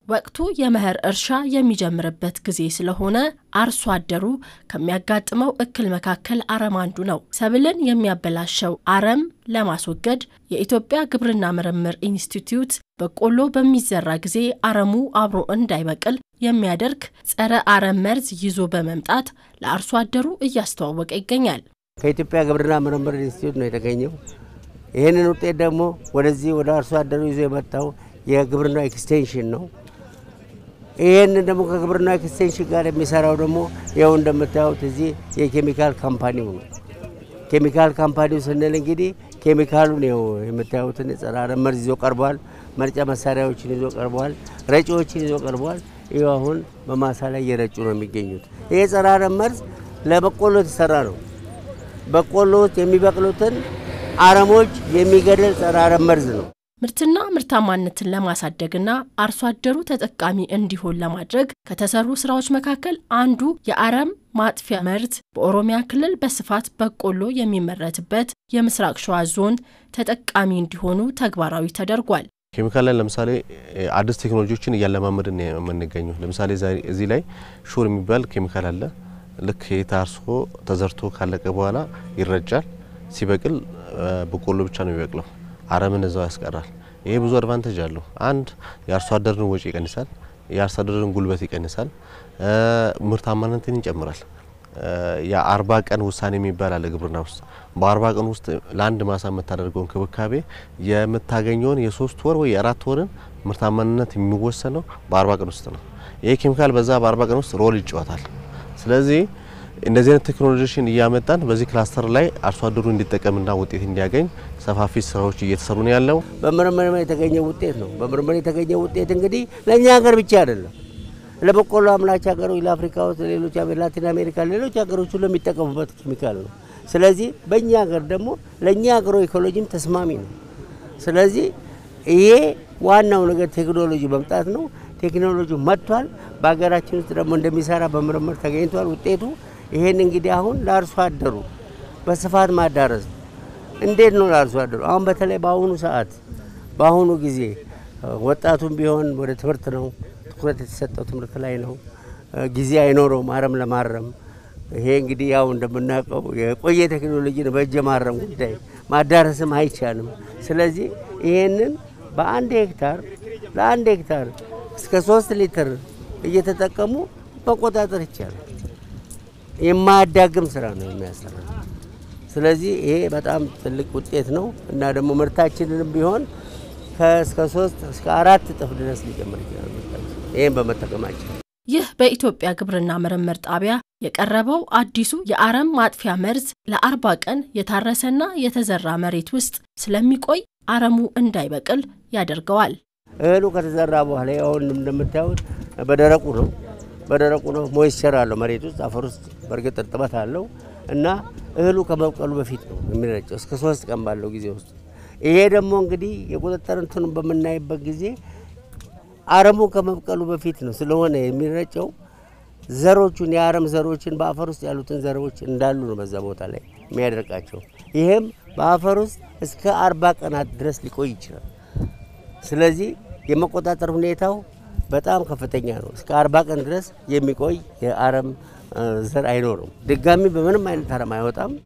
ወቅቱ የመኸር እርሻ የሚጀምርበት ጊዜ ስለሆነ አርሶ አደሩ ከሚያጋጥመው እክል መካከል አረም አንዱ ነው። ሰብልን የሚያበላሸው አረም ለማስወገድ የኢትዮጵያ ግብርና ምርምር ኢንስቲትዩት በቆሎ በሚዘራ ጊዜ አረሙ አብሮ እንዳይበቅል የሚያደርግ ጸረ አረም መርዝ ይዞ በመምጣት ለአርሶ አደሩ እያስተዋወቀ ይገኛል። ከኢትዮጵያ ግብርና ምርምር ኢንስቲትዩት ነው የተገኘው። ይህንን ውጤት ደግሞ ወደዚህ ወደ አርሶ አደሩ ይዞ የመጣው የግብርና ኤክስቴንሽን ነው። ይህንን ደግሞ ከግብርና ኤክስቴንሽን ጋር የሚሰራው ደግሞ ይኸው እንደምታዩት እዚህ የኬሚካል ካምፓኒው ነው። ኬሚካል ካምፓኒው ስንል እንግዲህ ኬሚካሉን ይኸው የምታዩትን ጸረ አረም መርዝ ይዞ ቀርቧል። መርጫ መሳሪያዎችን ይዞ ቀርቧል። ረጪዎችን ይዞ ቀርቧል። ይኸው አሁን በማሳ ላይ እየረጩ ነው የሚገኙት። ይሄ ጸረ አረም መርዝ ለበቆሎ የተሰራ ነው። በቆሎ ውስጥ የሚበቅሉትን አረሞች የሚገድል ጸረ አረም መርዝ ነው። ምርትና ምርታማነትን ለማሳደግና አርሶ አደሩ ተጠቃሚ እንዲሆን ለማድረግ ከተሰሩ ስራዎች መካከል አንዱ የአረም ማጥፊያ መርዝ በኦሮሚያ ክልል በስፋት በቆሎ የሚመረትበት የምስራቅ ሸዋ ዞን ተጠቃሚ እንዲሆኑ ተግባራዊ ተደርጓል። ኬሚካል ላይ ለምሳሌ አዲስ ቴክኖሎጂዎችን እያለማመድን የምንገኘው ለምሳሌ እዚህ ላይ ሹር የሚባል ኬሚካል አለ። ልክ ታርሶ ተዘርቶ ካለቀ በኋላ ይረጫል። ሲበቅል በቆሎ ብቻ ነው የሚበቅለው። አረምን እዛው ያስቀራል። ይሄ ብዙ አድቫንቴጅ አለው። አንድ የአርሶ አደርን ወጪ ይቀንሳል፣ የአርሶ አደርን ጉልበት ይቀንሳል፣ ምርታማነትን ይጨምራል። የአርባ ቀን ውሳኔ የሚባል አለ ግብርና ውስጥ። በአርባ ቀን ውስጥ ለአንድ ማሳ የምታደርገው እንክብካቤ የምታገኘውን የሶስት ወር ወይ የአራት ወርን ምርታማነት የሚወሰነው በአርባ ቀን ውስጥ ነው። ይሄ ኬሚካል በዛ በአርባ ቀን ውስጥ ሮል ይጫወታል። ስለዚህ እንደዚህ አይነት ቴክኖሎጂዎችን እያመጣን በዚህ ክላስተር ላይ አርሶ አደሩ እንዲጠቀምና ውጤት እንዲያገኝ ሰፋፊ ስራዎች እየተሰሩ ነው ያለው። በምርምር የተገኘ ውጤት ነው። በምርምር የተገኘ ውጤት እንግዲህ ለእኛ ሀገር ብቻ አይደለም፣ ለበቆሎ አምራች ሀገሮች፣ ለአፍሪካ ውስጥ፣ ሌሎች ላቲን አሜሪካ፣ ሌሎች ሀገሮች ሁሉ የሚጠቀሙበት ኬሚካል ነው። ስለዚህ በእኛ ሀገር ደግሞ ለእኛ ሀገሮ ኢኮሎጂም ተስማሚ ነው። ስለዚህ ይሄ ዋናው ነገር ቴክኖሎጂ መምጣት ነው። ቴክኖሎጂ መጥቷል። በሀገራችን ውስጥ ደግሞ እንደሚሰራ በምርምር ተገኝቷል ውጤቱ ይሄን እንግዲህ አሁን ለአርሶ አደሩ በስፋት ማዳረስ እንዴት ነው? ለአርሶ አደሩ አሁን በተለይ በአሁኑ ሰዓት በአሁኑ ጊዜ ወጣቱም ቢሆን ወደ ትምህርት ነው ትኩረት የተሰጠው ትምህርት ላይ ነው። ጊዜ አይኖረውም አረም ለማረም። ይሄ እንግዲህ ያው እንደምናውቀው የቆየ ቴክኖሎጂ ነው። በእጅ ማረም ጉዳይ ማዳረስም አይቻልም። ስለዚህ ይሄንን በአንድ ሄክታር ለአንድ ሄክታር እስከ ሶስት ሊትር እየተጠቀሙ መቆጣጠር ይቻላል። የማያዳግም ስራ ነው የሚያሰራ። ስለዚህ ይሄ በጣም ትልቅ ውጤት ነው እና ደግሞ ምርታችንንም ቢሆን እስከ ሶስት እስከ አራት እጥፍ ድረስ ሊጨምር ይችላል ምርታችን ይህም በመጠቀማችን። ይህ በኢትዮጵያ ግብርና ምርምር ጣቢያ የቀረበው አዲሱ የአረም ማጥፊያ መርዝ ለአርባ ቀን የታረሰና የተዘራ መሬት ውስጥ ስለሚቆይ አረሙ እንዳይበቅል ያደርገዋል። እህሉ ከተዘራ በኋላ አሁን እንደምታዩት በደረቁ ነው በደረቁ ነው። ሞይስቸር አለው መሬት ውስጥ አፈር ውስጥ በእርግጥ እርጥበት አለው እና እህሉ ከመብቀሉ በፊት ነው የሚረጨው እስከ ሶስት ቀን ባለው ጊዜ ውስጥ። ይሄ ደግሞ እንግዲህ የቁጥጥር እንትኑን በምናይበት ጊዜ አረሙ ከመብቀሉ በፊት ነው ስለሆነ የሚረጨው ዘሮቹን የአረም ዘሮችን በአፈር ውስጥ ያሉትን ዘሮች እንዳሉ ነው በዛ ቦታ ላይ የሚያደርቃቸው። ይህም በአፈር ውስጥ እስከ አርባ ቀናት ድረስ ሊቆይ ይችላል። ስለዚህ የመቆጣጠር ሁኔታው በጣም ከፍተኛ ነው። እስከ አርባ ቀን ድረስ የሚቆይ የአረም ዘር አይኖርም። ድጋሚ በምንም አይነት አረም አይወጣም።